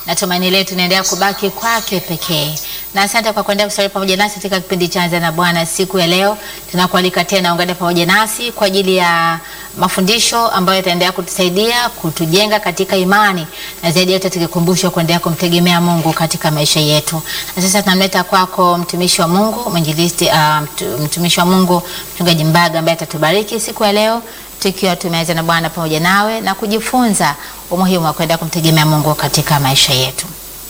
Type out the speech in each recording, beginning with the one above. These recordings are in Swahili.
na tumaini letu inaendelea kubaki kwake pekee. Na asante kwa kuendelea kusalia pamoja nasi katika kipindi cha Anza na Bwana siku ya leo. Tunakualika tena ungane pamoja nasi kwa ajili ya mafundisho ambayo yataendelea kutusaidia kutujenga katika imani na zaidi yote tukikumbushwa kuendelea kumtegemea Mungu katika maisha yetu. Na sasa tunamleta kwako mtumishi wa Mungu, mwinjilisti uh, mtu, mtumishi wa Mungu mchungaji Mbaga ambaye atatubariki siku ya leo tukiwa tumeanza na Bwana pamoja nawe na kujifunza umuhimu wa kwenda kumtegemea Mungu katika maisha yetu.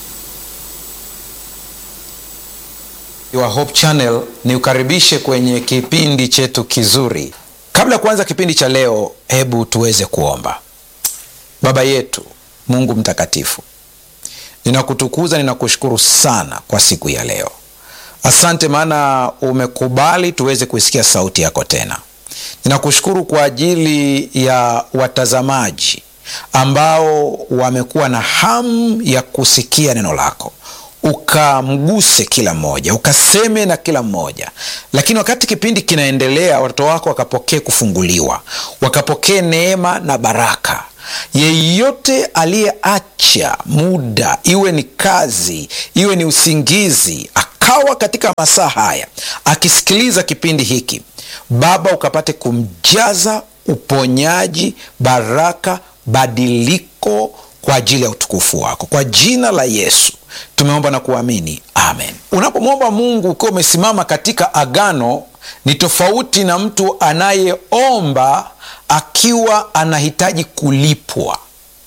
wa Hope Channel ni ukaribishe kwenye kipindi chetu kizuri. Kabla ya kuanza kipindi cha leo, hebu tuweze kuomba. Baba yetu Mungu mtakatifu, ninakutukuza, ninakushukuru sana kwa siku ya leo. Asante maana umekubali tuweze kuisikia sauti yako tena. Ninakushukuru kwa ajili ya watazamaji ambao wamekuwa na hamu ya kusikia neno lako ukamguse kila mmoja, ukaseme na kila mmoja. Lakini wakati kipindi kinaendelea, watoto wako wakapokee kufunguliwa, wakapokee neema na baraka. Yeyote aliyeacha muda, iwe ni kazi, iwe ni usingizi, akawa katika masaa haya akisikiliza kipindi hiki, Baba ukapate kumjaza uponyaji, baraka, badiliko kwa ajili ya utukufu wako, kwa jina la Yesu tumeomba na kuamini, amen. Unapomwomba Mungu ukiwa umesimama katika agano, ni tofauti na mtu anayeomba akiwa anahitaji kulipwa.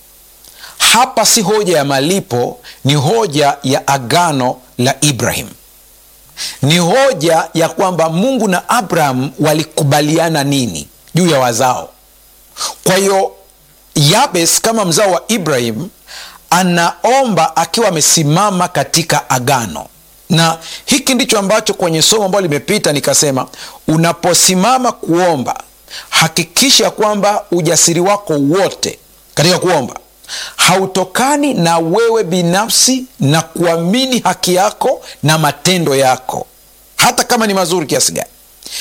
Hapa si hoja ya malipo, ni hoja ya agano la Ibrahim, ni hoja ya kwamba Mungu na Abraham walikubaliana nini juu ya wazao. Kwa hiyo Yabes kama mzao wa Ibrahim anaomba akiwa amesimama katika agano, na hiki ndicho ambacho kwenye somo ambalo limepita nikasema, unaposimama kuomba hakikisha kwamba ujasiri wako wote katika kuomba hautokani na wewe binafsi na kuamini haki yako na matendo yako, hata kama ni mazuri kiasi gani.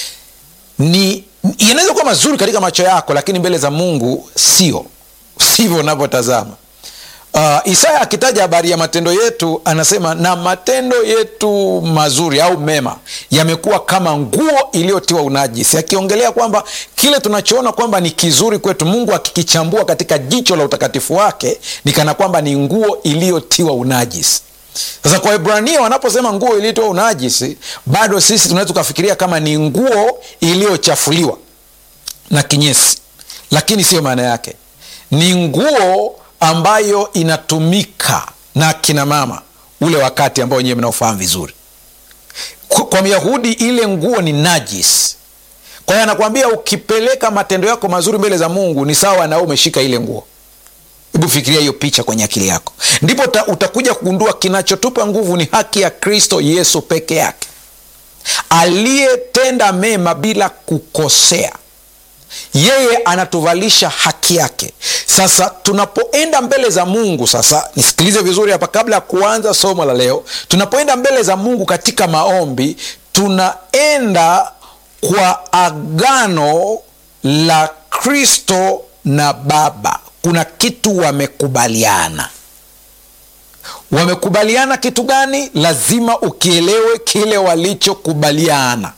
Ni yanaweza kuwa mazuri katika macho yako, lakini mbele za Mungu sio sivyo unavyotazama. Uh, Isaya akitaja habari ya matendo yetu anasema, na matendo yetu mazuri au mema yamekuwa kama nguo iliyotiwa unajisi, akiongelea kwamba kile tunachoona kwamba ni kizuri kwetu, Mungu akikichambua katika jicho la utakatifu wake ni kana kwamba ni nguo iliyotiwa unajisi. Sasa kwa Ibrania wanaposema nguo iliyotiwa unajisi, bado sisi tunaweza tukafikiria kama ni nguo iliyochafuliwa na kinyesi, lakini siyo maana yake. Ni nguo ambayo inatumika na kina mama ule wakati ambao wenyewe mnaofahamu vizuri. Kwa Myahudi ile nguo ni najis. Kwa hiyo anakuambia ukipeleka matendo yako mazuri mbele za Mungu ni sawa na umeshika ile nguo. Hebu fikiria hiyo picha kwenye akili yako, ndipo utakuja kugundua kinachotupa nguvu ni haki ya Kristo Yesu peke yake, aliyetenda mema bila kukosea yeye anatuvalisha haki yake. Sasa tunapoenda mbele za Mungu, sasa nisikilize vizuri hapa kabla ya kuanza somo la leo. Tunapoenda mbele za Mungu katika maombi, tunaenda kwa agano la Kristo na Baba. Kuna kitu wamekubaliana. Wamekubaliana kitu gani? Lazima ukielewe kile walichokubaliana.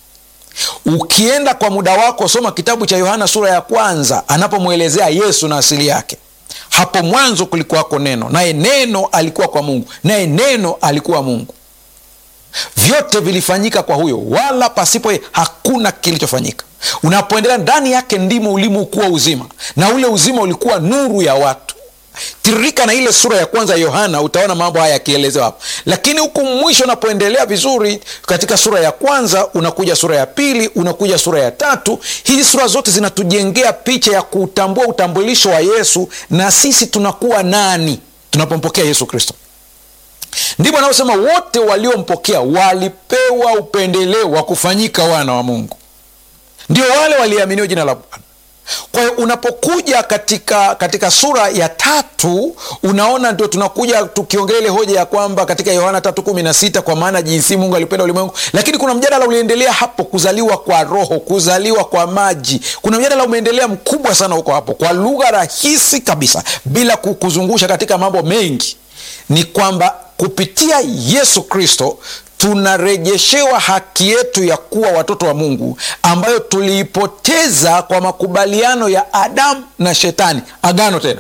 Ukienda kwa muda wako, soma kitabu cha Yohana sura ya kwanza, anapomwelezea Yesu na asili yake. Hapo mwanzo kulikuwako neno, naye neno alikuwa kwa Mungu, naye neno alikuwa Mungu. Vyote vilifanyika kwa huyo, wala pasipo yeye hakuna kilichofanyika. Unapoendelea ndani yake ndimo ulimo kuwa uzima, na ule uzima ulikuwa nuru ya watu. Tiririka na ile sura ya kwanza ya Yohana, utaona mambo haya yakielezewa hapo. Lakini huku mwisho unapoendelea vizuri, katika sura ya kwanza unakuja sura ya pili, unakuja sura ya tatu. Hizi sura zote zinatujengea picha ya kutambua utambulisho wa Yesu na sisi tunakuwa nani tunapompokea Yesu Kristo. Ndipo anaosema wote waliompokea walipewa upendeleo wa kufanyika wana wa Mungu, ndio wale waliaminiwa jina la Bwana. Kwa hiyo unapokuja katika katika sura ya tatu unaona ndio tunakuja tukiongelea ile hoja ya kwamba katika Yohana tatu kumi na sita kwa maana jinsi Mungu alipenda ulimwengu, lakini kuna mjadala uliendelea hapo, kuzaliwa kwa Roho, kuzaliwa kwa maji. Kuna mjadala umeendelea mkubwa sana huko hapo, kwa lugha rahisi kabisa, bila kuzungusha katika mambo mengi ni kwamba kupitia yesu kristo tunarejeshewa haki yetu ya kuwa watoto wa mungu ambayo tuliipoteza kwa makubaliano ya adamu na shetani agano tena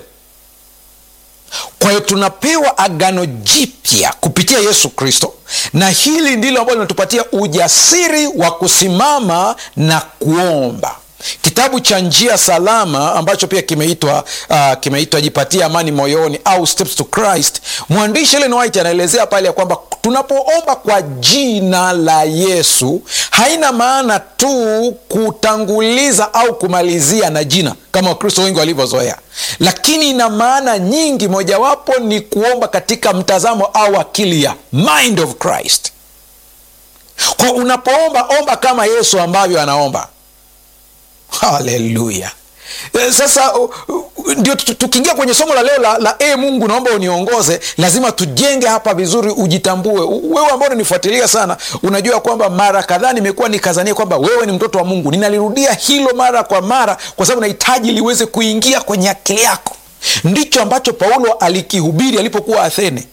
kwa hiyo tunapewa agano jipya kupitia yesu kristo na hili ndilo ambalo linatupatia ujasiri wa kusimama na kuomba kitabu cha njia salama ambacho pia kimeitwa uh, kimeitwa jipatia amani moyoni au steps to christ mwandishi Ellen White anaelezea pale ya kwamba tunapoomba kwa jina la yesu haina maana tu kutanguliza au kumalizia na jina kama wakristo wengi walivyozoea lakini ina maana nyingi mojawapo ni kuomba katika mtazamo au akili ya mind of christ kwa unapoomba omba kama yesu ambavyo anaomba haleluya sasa uh, uh, ndio tukiingia kwenye somo la leo la, la e mungu naomba uniongoze lazima tujenge hapa vizuri ujitambue wewe ambao unanifuatilia sana unajua kwamba mara kadhaa nimekuwa nikazania kwamba wewe ni mtoto wa mungu ninalirudia hilo mara kwa mara kwa sababu nahitaji liweze kuingia kwenye akili yako ndicho ambacho paulo alikihubiri alipokuwa athene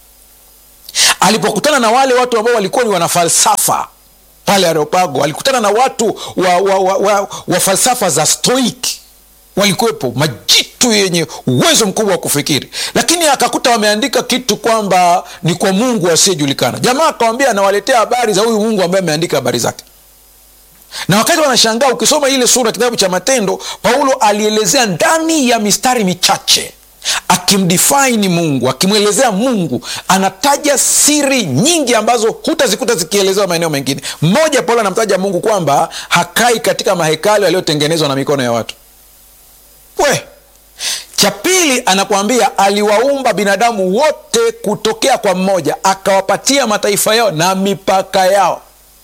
alipokutana na wale watu ambao walikuwa ni wanafalsafa pale areopago alikutana na watu wa, wa, wa, wa, wa falsafa za stoik walikuwepo majitu yenye uwezo mkubwa wa kufikiri lakini akakuta wameandika kitu kwamba ni kwa mungu asiyejulikana jamaa akawambia anawaletea habari za huyu mungu ambaye ameandika habari zake na wakati wanashangaa ukisoma ile sura kitabu cha matendo paulo alielezea ndani ya mistari michache akimdifaini mungu akimwelezea mungu anataja siri nyingi ambazo hutazikuta zikielezewa maeneo mengine mmoja paulo anamtaja mungu kwamba hakai katika mahekalo yaliyotengenezwa na mikono ya watu we cha pili anakuambia aliwaumba binadamu wote kutokea kwa mmoja akawapatia mataifa yao na mipaka yao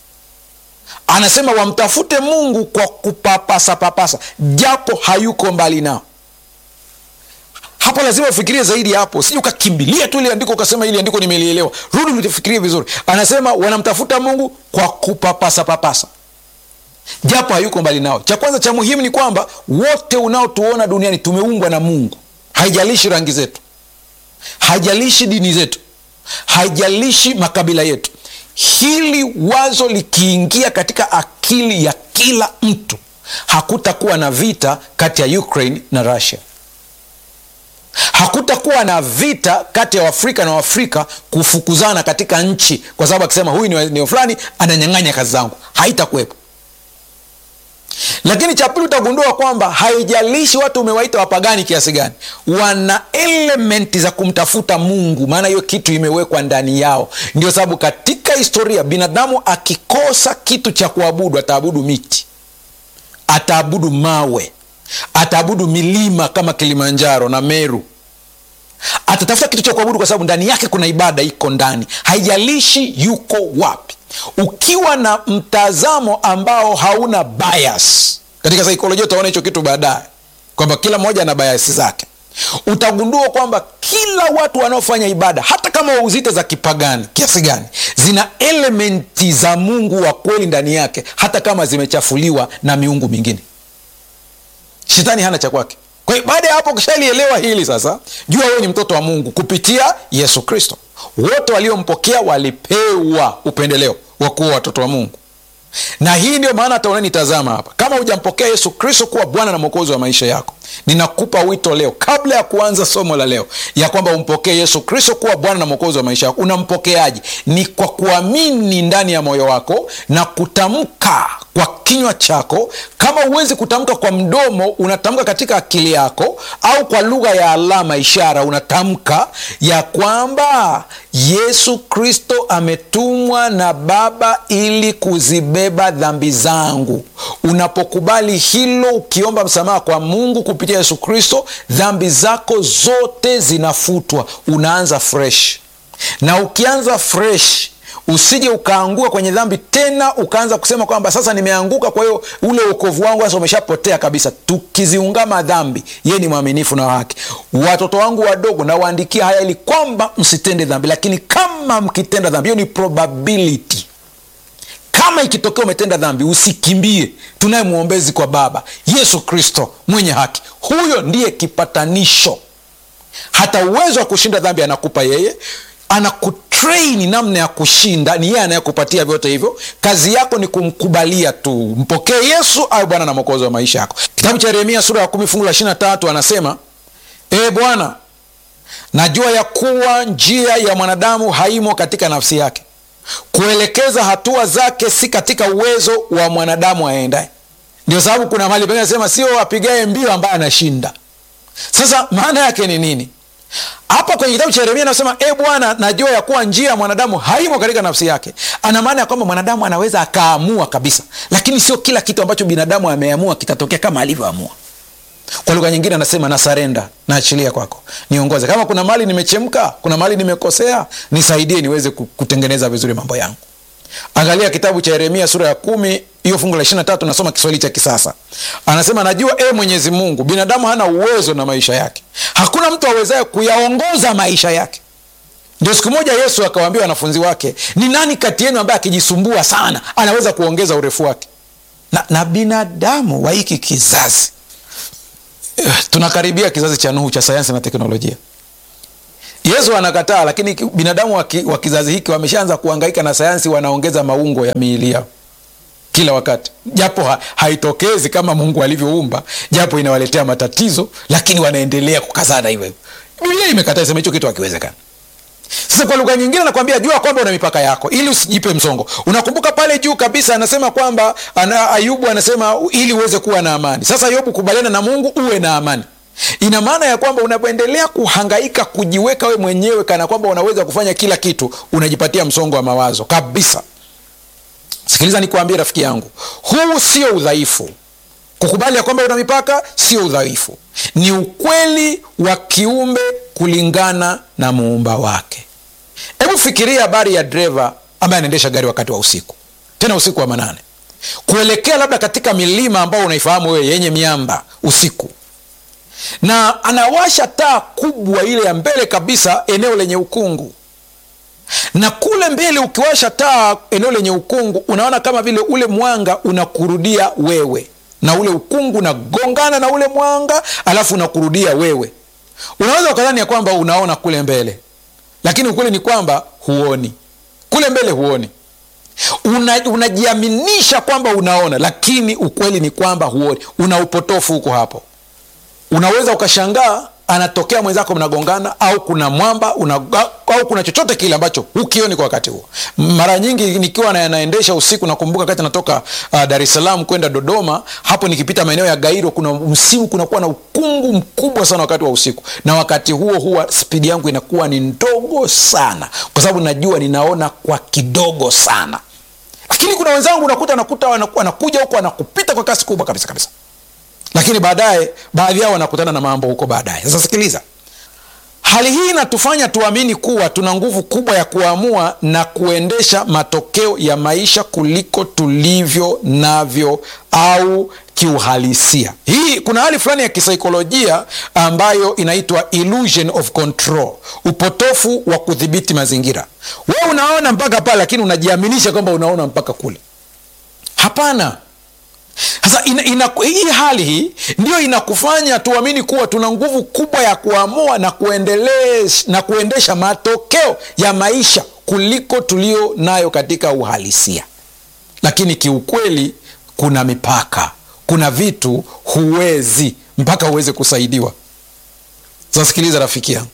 anasema wamtafute mungu kwa kupapasapapasa japo hayuko mbali nao hapo lazima ufikirie zaidi hapo siji ukakimbilia tu ile andiko ukasema ili andiko nimelielewa rudi ufikirie vizuri anasema wanamtafuta mungu kwa kupapasa papasa japo hayuko mbali nao cha kwanza cha muhimu ni kwamba wote unaotuona duniani tumeumbwa na mungu haijalishi rangi zetu haijalishi dini zetu haijalishi makabila yetu hili wazo likiingia katika akili ya kila mtu hakutakuwa na vita kati ya ukraine na russia hakutakuwa na vita kati ya waafrika na waafrika kufukuzana katika nchi kwa sababu akisema huyu ni eneo fulani ananyang'anya kazi zangu haitakuwepo lakini cha pili utagundua kwamba haijalishi watu umewaita wapagani kiasi gani wana elementi za kumtafuta mungu maana hiyo kitu imewekwa ndani yao ndio sababu katika historia binadamu akikosa kitu cha kuabudu ataabudu miti ataabudu mawe ataabudu milima kama kilimanjaro na meru atatafuta kitu cha kuabudu kwa sababu ndani yake kuna ibada iko ndani haijalishi yuko wapi ukiwa na mtazamo ambao hauna bias katika saikolojia utaona hicho kitu baadaye kwamba kila mmoja ana bias zake utagundua kwamba kila watu wanaofanya ibada hata kama wauzite za kipagani kiasi gani zina elementi za mungu wa kweli ndani yake hata kama zimechafuliwa na miungu mingine shetani hana cha kwake kwa hiyo baada ya hapo ukishalielewa hili sasa jua wewe ni mtoto wa mungu kupitia yesu kristo wote waliompokea walipewa upendeleo wa kuwa watoto wa mungu na hii ndio maana hata unanitazama hapa kama hujampokea yesu kristo kuwa bwana na mwokozi wa maisha yako ninakupa wito leo kabla ya kuanza somo la leo ya kwamba umpokee yesu kristo kuwa bwana na mwokozi wa maisha yako unampokeaji ni kwa kuamini ndani ya moyo wako na kutamka kwa kinywa chako kama huwezi kutamka kwa mdomo unatamka katika akili yako au kwa lugha ya alama ishara unatamka ya kwamba yesu kristo ametumwa na baba ili kuzibeba dhambi zangu unapokubali hilo ukiomba msamaha kwa mungu kupitia yesu kristo dhambi zako zote zinafutwa unaanza fresh na ukianza fresh usije ukaangua kwenye dhambi tena ukaanza kusema kwamba sasa nimeanguka kwa hiyo ule uokovu wangu sasa umeshapotea kabisa tukiziungama dhambi yeye ni mwaminifu na haki watoto wangu wadogo nawaandikia haya ili kwamba msitende dhambi lakini kama mkitenda dhambi hiyo ni probability kama ikitokea umetenda dhambi usikimbie tunaye mwombezi kwa baba yesu kristo mwenye haki huyo ndiye kipatanisho hata uwezo wa kushinda dhambi anakupa yeye anakutrain namna ya kushinda ni yeye anayekupatia vyote hivyo kazi yako ni kumkubalia tu mpokee yesu awe bwana na mwokozi wa maisha yako kitabu cha yeremia sura ya kumi fungu la ishiri na tatu anasema ee bwana najua ya kuwa njia ya mwanadamu haimo katika nafsi yake kuelekeza hatua zake si katika uwezo wa mwanadamu aendaye ndio sababu kuna mahali pengine anasema sio apigae mbio ambaye anashinda sasa maana yake ni nini hapa kwenye kitabu cha yeremia anasema e bwana najua ya kuwa njia ya mwanadamu haimo katika nafsi yake ana maana ya kwamba mwanadamu anaweza akaamua kabisa lakini sio kila kitu ambacho binadamu ameamua kitatokea kama alivyoamua kwa lugha nyingine anasema nasarenda naachilia kwako niongoze kama kuna mali nimechemka kuna mali nimekosea nisaidie niweze kutengeneza vizuri mambo yangu angalia kitabu cha yeremia sura ya kumi hiyo fungu la ishiri tatu nasoma kiswahili cha kisasa anasema najua e mwenyezi mungu binadamu hana uwezo na maisha yake hakuna mtu awezaye kuyaongoza maisha yake ndio siku moja yesu akawaambia wanafunzi wake ni nani kati yenu ambaye akijisumbua sana anaweza kuongeza urefu wake na, na binadamu wa hiki kizazi tunakaribia kizazi cha nuhu cha sayansi na teknolojia yesu anakataa lakini binadamu wa kizazi hiki wameshaanza kuangaika na sayansi wanaongeza maungo ya miili yao kila wakati japo ha, haitokezi kama mungu alivyoumba japo inawaletea matatizo lakini wanaendelea kukazana hivyo hivyo biblia imekataa isema hicho kitu hakiwezekana sasa kwa lugha nyingine nakwambia jua kwamba una mipaka yako ili usijipe msongo unakumbuka pale juu kabisa anasema kwamba ana, ayubu anasema ili uweze kuwa na amani sasa yobu kubaliana na mungu uwe na amani ina maana ya kwamba unapoendelea kuhangaika kujiweka we mwenyewe kana kwamba unaweza kufanya kila kitu unajipatia msongo wa mawazo kabisa sikiliza nikuambie rafiki yangu huu sio udhaifu kukubali ya kwamba una mipaka sio udhaifu ni ukweli wa kiumbe kulingana na muumba wake hebu fikiria habari ya dreva ambaye anaendesha gari wakati wa usiku tena usiku wa manane kuelekea labda katika milima ambao unaifahamu wewe yenye miamba usiku na anawasha taa kubwa ile ya mbele kabisa eneo lenye ukungu na kule mbele ukiwasha taa eneo lenye ukungu unaona kama vile ule mwanga unakurudia wewe na ule ukungu unagongana na ule mwanga alafu unakurudia wewe unaweza ukadhani ya kwamba unaona kule mbele lakini ukweli ni kwamba huoni kule mbele huoni Una, unajiaminisha kwamba unaona lakini ukweli ni kwamba huoni una upotofu huko hapo unaweza ukashangaa anatokea mwenzako mnagongana au kuna mwamba una, au kuna chochote kile ambacho hukioni kwa wakati huo mara nyingi nikiwa na, naendesha usiku nakumbuka wakati natoka uh, dar es salaam kwenda dodoma hapo nikipita maeneo ya gairo kuna msimu kunakuwa na ukungu mkubwa sana wakati wa usiku na wakati huo huwa spidi yangu inakuwa ni ndogo sana kwa sababu najua ninaona kwa kidogo sana lakini kuna wenzangu unakuta nakuta wanakuja huko wanakupita kwa kasi kubwa kabisa kabisa lakini baadaye baadhi yao wanakutana na mambo huko baadaye sasa sikiliza hali hii inatufanya tuamini kuwa tuna nguvu kubwa ya kuamua na kuendesha matokeo ya maisha kuliko tulivyo navyo au kiuhalisia hii kuna hali fulani ya kisaikolojia ambayo inaitwa illusion of control upotofu wa kudhibiti mazingira we unaona mpaka pale lakini unajiaminisha kwamba unaona mpaka kule hapana sasa ina, ina, hii hali hii ndiyo inakufanya tuamini kuwa tuna nguvu kubwa ya kuamua na, na kuendesha matokeo ya maisha kuliko tulio nayo katika uhalisia lakini kiukweli kuna mipaka kuna vitu huwezi mpaka uweze kusaidiwa sasikiliza rafiki yangu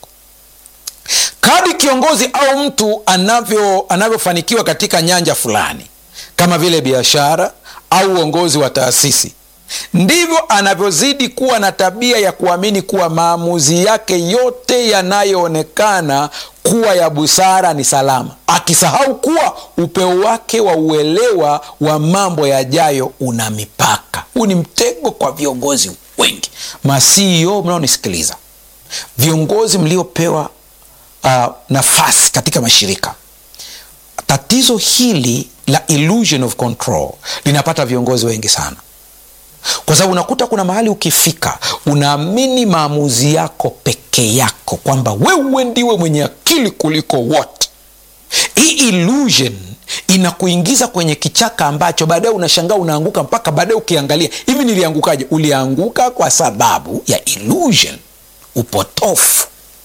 kadi kiongozi au mtu anavyo anavyofanikiwa katika nyanja fulani kama vile biashara au uongozi wa taasisi ndivyo anavyozidi kuwa na tabia ya kuamini kuwa maamuzi yake yote yanayoonekana kuwa ya busara ni salama akisahau kuwa upeo wake wa uelewa wa mambo yajayo una mipaka huu ni mtego kwa viongozi wengi masio mnaonisikiliza viongozi mliopewa uh, nafasi katika mashirika tatizo hili la illusion of control linapata viongozi wengi sana kwa sababu unakuta kuna mahali ukifika unaamini maamuzi yako peke yako kwamba wewe ndiwe mwenye akili kuliko wote hii illusion inakuingiza kwenye kichaka ambacho baadaye unashangaa unaanguka mpaka baadaye ukiangalia hivi niliangukaje ulianguka kwa sababu ya illusion upotofu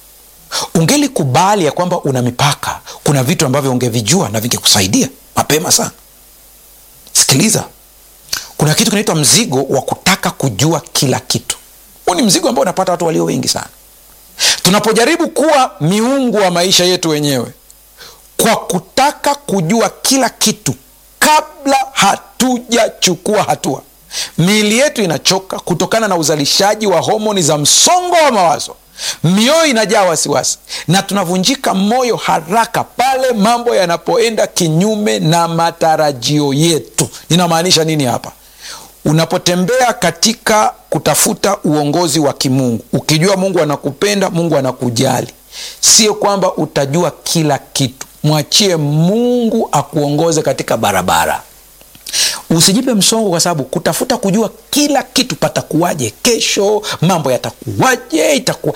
ungelikubali ya kwamba una mipaka kuna vitu ambavyo ungevijua na vingekusaidia mapema sana sikiliza kuna kitu kinaitwa mzigo wa kutaka kujua kila kitu huu ni mzigo ambao unapata watu walio wengi sana tunapojaribu kuwa miungu wa maisha yetu wenyewe kwa kutaka kujua kila kitu kabla hatujachukua hatua miili yetu inachoka kutokana na uzalishaji wa homoni za msongo wa mawazo mioyo inajaa wasiwasi na tunavunjika moyo haraka pale mambo yanapoenda kinyume na matarajio yetu ninamaanisha nini hapa unapotembea katika kutafuta uongozi wa kimungu ukijua mungu anakupenda mungu anakujali sio kwamba utajua kila kitu mwachie mungu akuongoze katika barabara usijipe msongo kwa sababu kutafuta kujua kila kitu patakuwaje kesho mambo yatakuwaje itakuwa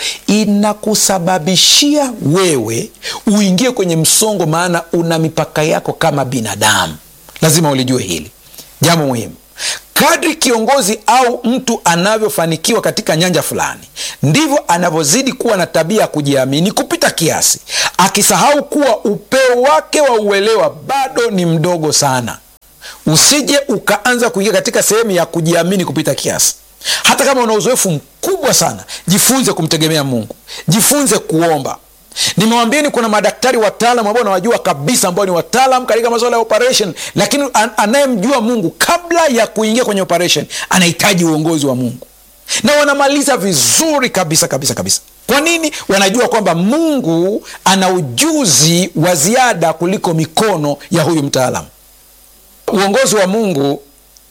inakusababishia wewe uingie kwenye msongo maana una mipaka yako kama binadamu lazima ulijue hili jambo muhimu kadri kiongozi au mtu anavyofanikiwa katika nyanja fulani ndivyo anavyozidi kuwa na tabia ya kujiamini kupita kiasi akisahau kuwa upeo wake wa uelewa bado ni mdogo sana usije ukaanza kuingia katika sehemu ya kujiamini kupita kiasi hata kama una uzoefu mkubwa sana jifunze kumtegemea mungu jifunze kuomba nimewambieni kuna madaktari wataalam ambao nawajua kabisa ambao ni wataalam katika masuala ya operation lakini an- anayemjua mungu kabla ya kuingia kwenye operation anahitaji uongozi wa mungu na wanamaliza vizuri kabisa kabisa kabisa kwa nini wanajua kwamba mungu ana ujuzi wa ziada kuliko mikono ya huyu mtaalamu uongozi wa mungu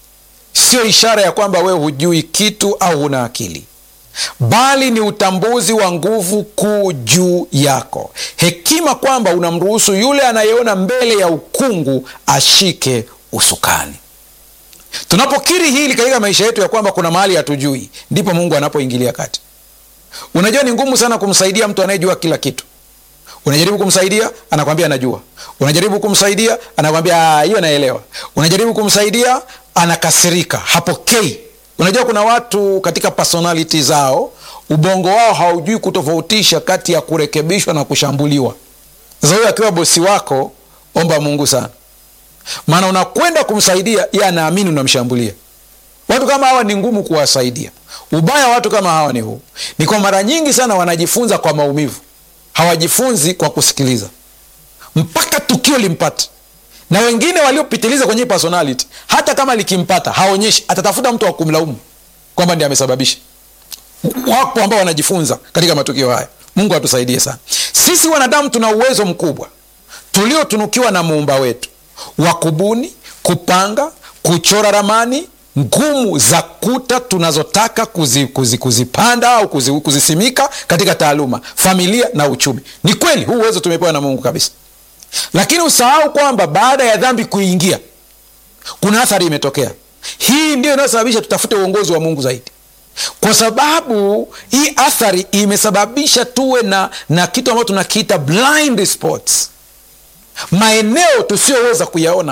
sio ishara ya kwamba wewe hujui kitu au huna akili bali ni utambuzi wa nguvu kuu juu yako hekima kwamba unamruhusu yule anayeona mbele ya ukungu ashike usukani tunapokiri hili katika maisha yetu ya kwamba kuna mahali hatujui ndipo mungu anapoingilia kati unajua ni ngumu sana kumsaidia mtu anayejua kila kitu unajaribu kumsaidia anakwambia anajua unajaribu kumsaidia anakwambia hiyo naelewa unajaribu kumsaidia anakasirika hapokei unajua kuna watu katika personality zao ubongo wao haujui kutofautisha kati ya kurekebishwa na kushambuliwa sasa huyo akiwa bosi wako omba mungu sana maana unakwenda kumsaidia ye anaamini unamshambulia watu kama hawa ni ngumu kuwasaidia ubaya wa watu kama hawa ni huu ni kwa mara nyingi sana wanajifunza kwa maumivu hawajifunzi kwa kusikiliza mpaka tukio limpate na wengine waliopitiliza kwenye hii personality hata kama likimpata haonyeshi atatafuta mtu wa kumlaumu kwamba ndi amesababisha wapo ambao wanajifunza katika matukio haya mungu atusaidie sana sisi wanadamu tuna uwezo mkubwa tuliotunukiwa na muumba wetu wa kubuni kupanga kuchora ramani ngumu za kuta tunazotaka kuzi, kuzi, kuzipanda au kuzi, kuzisimika katika taaluma familia na uchumi ni kweli huu uwezo tumepewa na mungu kabisa lakini usahau kwamba baada ya dhambi kuingia kuna athari imetokea hii ndio inayosababisha tutafute uongozi wa mungu zaidi kwa sababu hii athari imesababisha tuwe na, na kitu ambacho tunakiita blind spots maeneo tusiyoweza kuyaona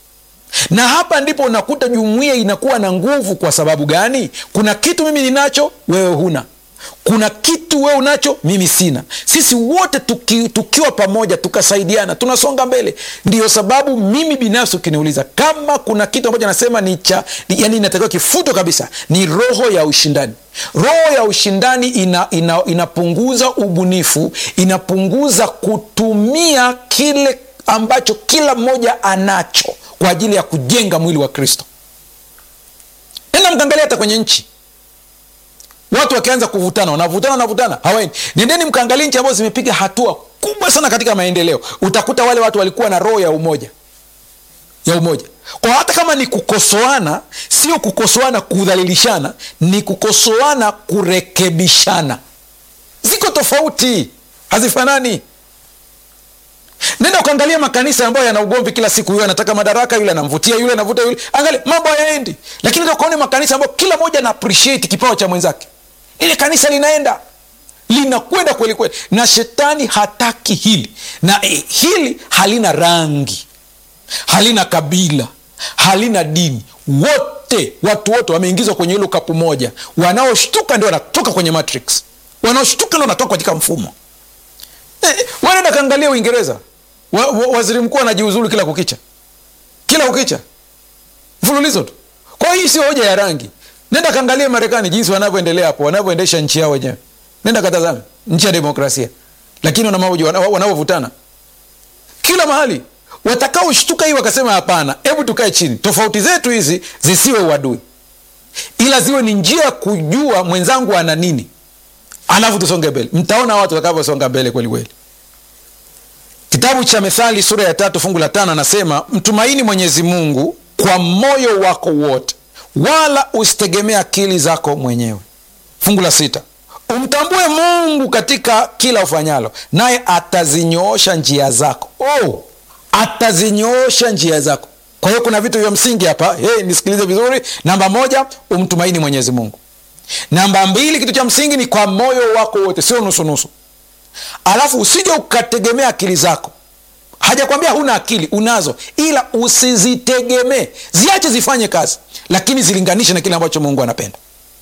na hapa ndipo unakuta jumuiya inakuwa na nguvu kwa sababu gani kuna kitu mimi ninacho wewe huna kuna kitu wewe unacho mimi sina sisi wote tuki, tukiwa pamoja tukasaidiana tunasonga mbele ndiyo sababu mimi binafsi ukiniuliza kama kuna kitu ambacho nasema ni cha yani inatakiwa kifutwe kabisa ni roho ya ushindani roho ya ushindani ina, ina, inapunguza ubunifu inapunguza kutumia kile ambacho kila mmoja anacho kwa ajili ya kujenga mwili wa kristo enda mkaangalia hata kwenye nchi watu wakianza kuvutana wanavutana wanavutana hawaendi nendeni mkaangalia nchi ambazo zimepiga hatua kubwa sana katika maendeleo utakuta wale watu walikuwa na roho ya umoja ya umoja kwa hata kama ni kukosoana sio kukosoana kudhalilishana ni kukosoana kurekebishana ziko tofauti hazifanani nenda ukaangalia makanisa ambayo yana ugomvi kila siku huyo anataka madaraka yule anamvutia yule anavuta yule angalia mambo hayaendi lakini ukaone makanisa ambayo kila moja ana appreciate kipawa cha mwenzake ile kanisa linaenda linakwenda kweli kweli na shetani hataki hili na eh, hili halina rangi halina kabila halina dini wote watu wote wameingizwa kwenye hilo kapu moja wanaoshtuka ndio wanatoka kwenye matrix wanaoshtuka ndio wanatoka katika mfumo nenda kaangalia uingereza wa, wa, waziri mkuu anajiuzulu kila kukicha kila kukicha mfululizo tu kwa hii sio hoja ya rangi nenda kaangalia marekani jinsi wanavyoendelea hapo wanavyoendesha nchi yao wenyewe nenda katazame nchi ya demokrasia lakini wanavyovutana kila mahali watakaoshtuka hii wakasema hapana hebu tukae chini tofauti zetu hizi zisiwe uadui ila ziwe ni njia ya kujua mwenzangu ana nini alafu tusonge mbele mtaona watu watakavyosonga mbele kweli kweli kitabu cha methali sura ya tatu fungu la tano anasema mtumaini mwenyezi mungu kwa moyo wako wote wala usitegemee akili zako mwenyewe fungu la sita umtambue mungu katika kila ufanyalo naye atazinyoosha njia zako oh, atazinyoosha njia zako kwa hiyo kuna vitu vya msingi hapa hey, nisikilize vizuri namba moja umtumaini mwenyezi mungu namba mbili kitu cha msingi ni kwa moyo wako wote sio nusunusu alafu usije ukategemea akili zako hajakwambia huna akili unazo ila usizitegemee ziache zifanye kazi lakini zilinganishe na kile ambacho mungu anapenda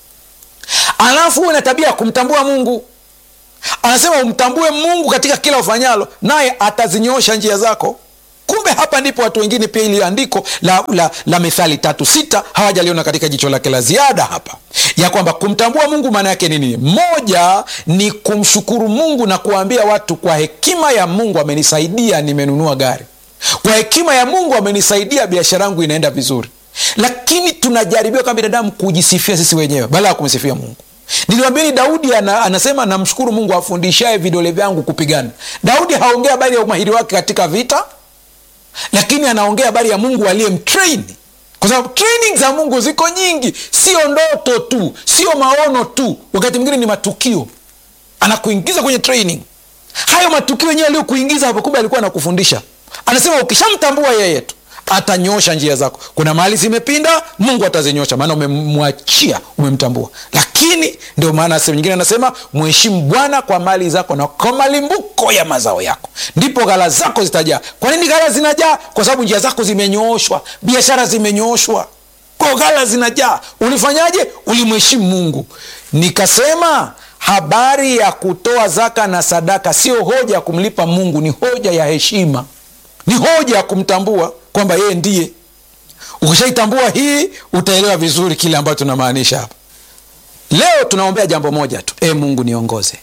alafu uwe na tabia ya kumtambua mungu anasema umtambue mungu katika kila ufanyalo naye atazinyoosha njia zako kumbe hapa ndipo watu wengine pia ili andiko la, la, la methali tatu sita hawajaliona katika jicho lake la ziada hapa ya kwamba kumtambua mungu maana yake ni nini moja ni kumshukuru mungu na kuwaambia watu kwa hekima ya mungu amenisaidia nimenunua gari kwa hekima ya mungu amenisaidia biashara yangu inaenda vizuri lakini tunajaribiwa kama binadamu kujisifia sisi wenyewe badala ya kumsifia mungu niliwambieni daudi ana, anasema namshukuru mungu afundishaye vidole vyangu kupigana daudi haongea habari ya umahiri wake katika vita lakini anaongea habari ya mungu aliyemtrain kwa sababu training za mungu ziko nyingi sio ndoto tu sio maono tu wakati mwingine ni matukio anakuingiza kwenye training hayo matukio yenyewe aliyokuingiza hapo kumbe alikuwa anakufundisha anasema ukishamtambua yeye tu atanyosha njia zako kuna mahali zimepinda mungu atazinyosha maana umemwachia umemtambua lakini ndio maana sehemu nyingine anasema mheshimu bwana kwa mali zako na kwa malimbuko ya mazao yako ndipo ghala zako zitajaa kwa nini ghala zinajaa kwa sababu njia zako zimenyooshwa biashara zimenyooshwa kwa ghala zinajaa ulifanyaje ulimheshimu mungu nikasema habari ya kutoa zaka na sadaka sio hoja ya kumlipa mungu ni hoja ya heshima ni hoja ya kumtambua kwamba yeye ndiye ukishaitambua hii utaelewa vizuri kile ambacho tunamaanisha hapa leo tunaombea jambo moja tu e mungu niongoze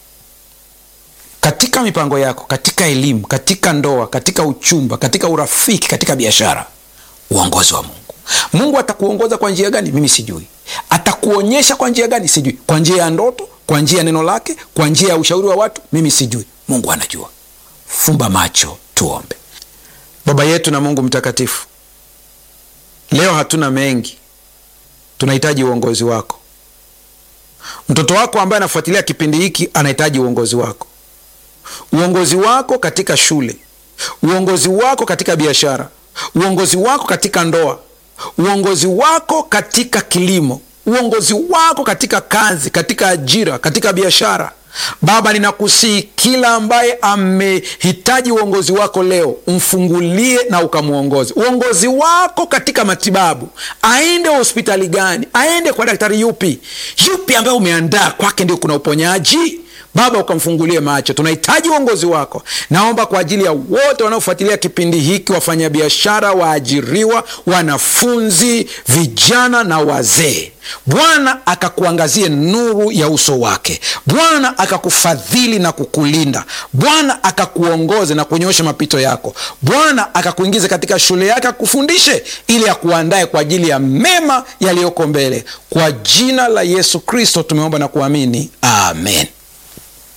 katika mipango yako katika elimu katika ndoa katika uchumba katika urafiki katika biashara uongozi wa mungu mungu atakuongoza kwa njia gani mimi sijui atakuonyesha kwa njia gani sijui kwa njia ya ndoto kwa njia ya neno lake kwa njia ya ushauri wa watu mimi sijui mungu anajua fumba macho tuombe baba yetu na mungu mtakatifu leo hatuna mengi tunahitaji uongozi wako mtoto wako ambaye anafuatilia kipindi hiki anahitaji uongozi wako uongozi wako katika shule uongozi wako katika biashara uongozi wako katika ndoa uongozi wako katika kilimo uongozi wako katika kazi katika ajira katika biashara baba ninakusii kila ambaye amehitaji uongozi wako leo umfungulie na ukamwongozi uongozi wako katika matibabu aende hospitali gani aende kwa daktari yupi yupi ambaye umeandaa kwake ndio kuna uponyaji baba ukamfungulie macho tunahitaji uongozi wako naomba kwa ajili ya wote wanaofuatilia kipindi hiki wafanyabiashara waajiriwa wanafunzi vijana na wazee bwana akakuangazie nuru ya uso wake bwana akakufadhili na kukulinda bwana akakuongoze na kunyosha mapito yako bwana akakuingiza katika shule yake akufundishe ili akuandae kwa ajili ya mema yaliyoko mbele kwa jina la yesu kristo tumeomba na kuamini amen